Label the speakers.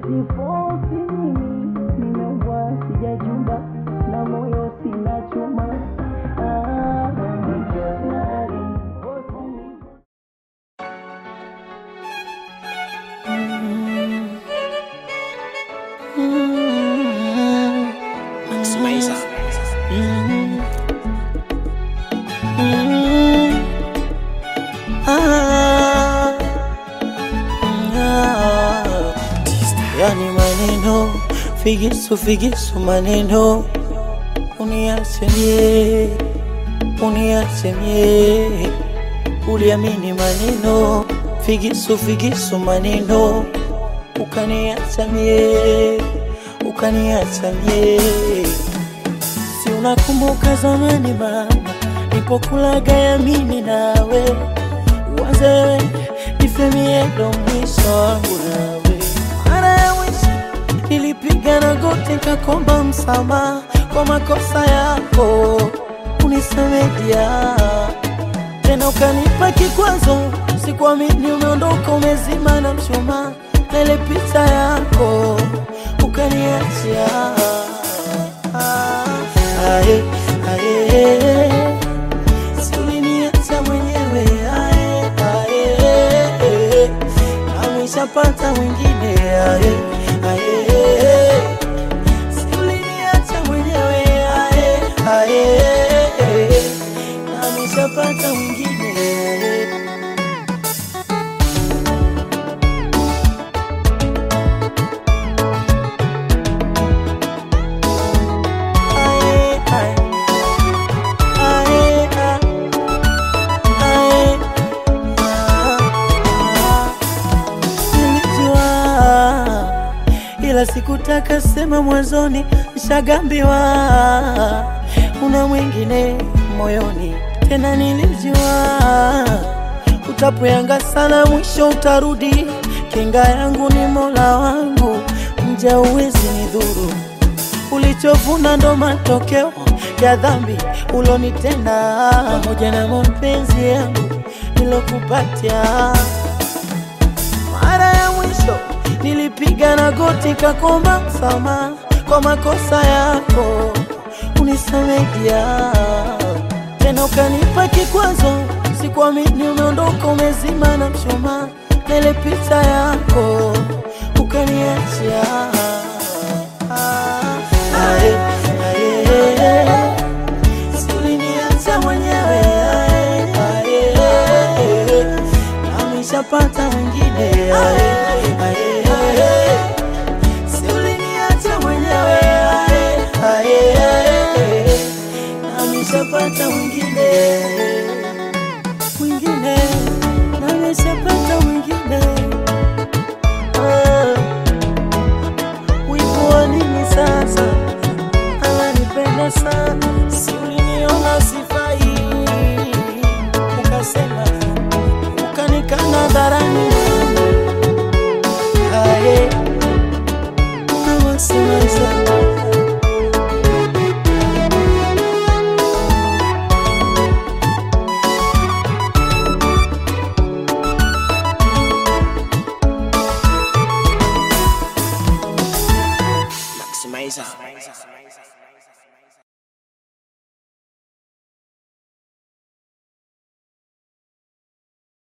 Speaker 1: sifosi mimi nimeumbwa sijajumba na moyo sina chuma Ah, nijazari.
Speaker 2: Yani maneno figisu figisu maneno uniasemie uniasemie uliamini maneno figisu figisu maneno ukaniasamie ukaniasamie si unakumbuka zamani mama nipokulaga yamini nawe uanze wewe nifemie ndo mwisho wangu nawe mara ya mwisho nilipiga na goti nikakomba msamaha kwa makosa yako unisamedia tena ukanipa kikwazo sikuamini umeondoka umezima na mshumaa na ile picha yako ukaniachia ae, ae, si uliniacha mwenyewe ae, ae, na mwishapata mwingine ae, ae, si uliniacha mwenyewe ae, ae, na mwishapata mwingine ae. Ae, ae. Ae, ae. Ae. Ah. Nilijua ila sikutaka sema mwanzoni, nishagambiwa una mwingine moyoni. Tena nilijua utapoyanga sana, mwisho utarudi. Kinga yangu ni Mola wangu, mja uwezi nidhuru ulichovuna ndo matokeo ya dhambi ulonitenda, pamoja na mapenzi yangu nilokupatia. Mara ya mwisho nilipiga na goti kakomba msamaha kwa makosa yako, unisamedia tena ukanipa kikwazo, sikuamini umeondoka umezima na mshumaa na ile picha yako